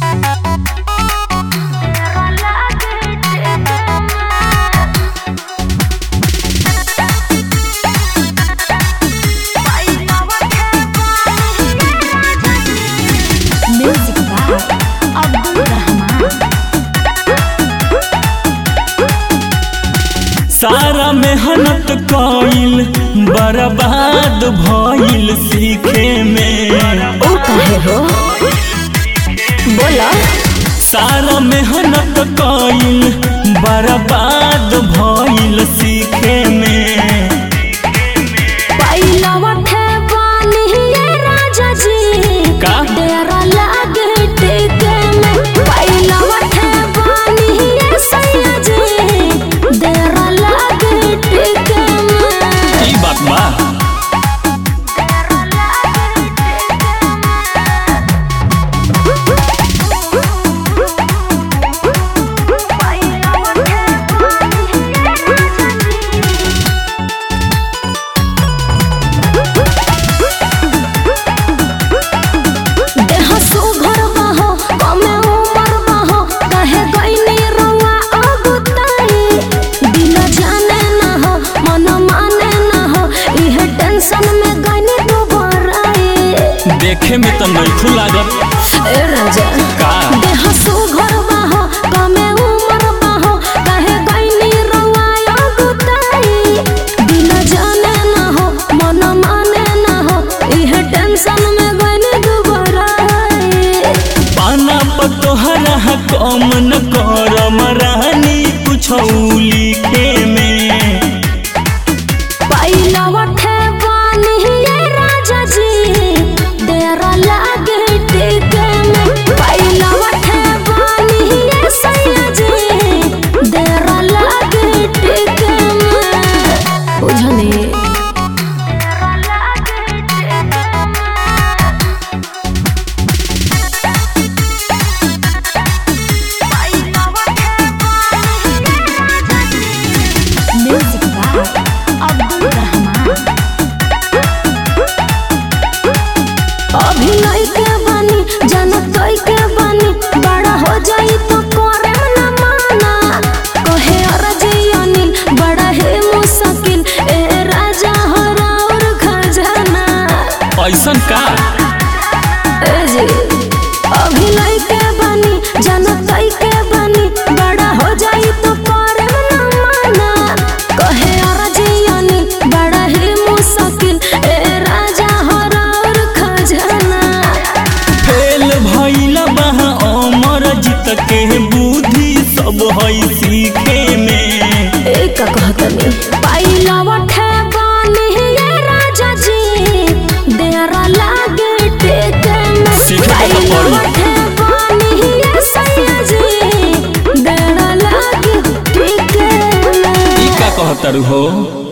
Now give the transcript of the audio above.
Music by Abdul Rahman सारा मेहनत कइल बर्बाद भइल सीखे में ओ कहे हो बोला सारा मेहनत कइल बर्बाद भइल सीखे में पहिलवा ठेबानी ये राजा जी का? डेरा लागे टेके में पहिलवा ठेबानी ये सैया जी डेरा लागे टेके में ई बात बा देह सुघर बाहो कमे उमर बाहो कहे गईनी रउआ अगुताई दिल जाने ना हो मन माने ना हो इहे टेंशन में गईनी दुबराई देखे में तो नइखू लागत ए राजा का देह सुघर बाहो कमे उमर बाहो कहे गईनी रउआ अगुताई दिल जाने ना हो मन माने ना हो इहे टेंशन में गईनी दुबराई पाना पर तोहरा कम न करम रानी कुछ लिखे में पहिलवा ठेबानी ये राजा जी डेरा लागे टेके में पहिलवा ठेबानी ये सैया जी डेरा लागे टेके में बुझने म्यूजिक बाय अब्दुल रहमान अभिनय के बानी जनत के बानी बड़ा हो जाई तो करे न माना कहे अरजी अनिल बड़ा है मुश्किल ए राजा हो और खजाना ऐसन का ए जी अभिनय के बानी जनत के बानी बड़ा हो जाई तो करे न माना कहे अरजी अनिल बड़ा है मुश्किल ए राजा हो और खजाना फेल भइल बा अमर जीत के बुद्धि सब हई सीखे में एक कहतनी पहिलवा ठेबानी ये राजा जी डेरा लागे टेके में सीखे के तो पड़ी। पहिलवा ठेबानी ये सैया जी डेरा लागे टेके में ई का कहतर हो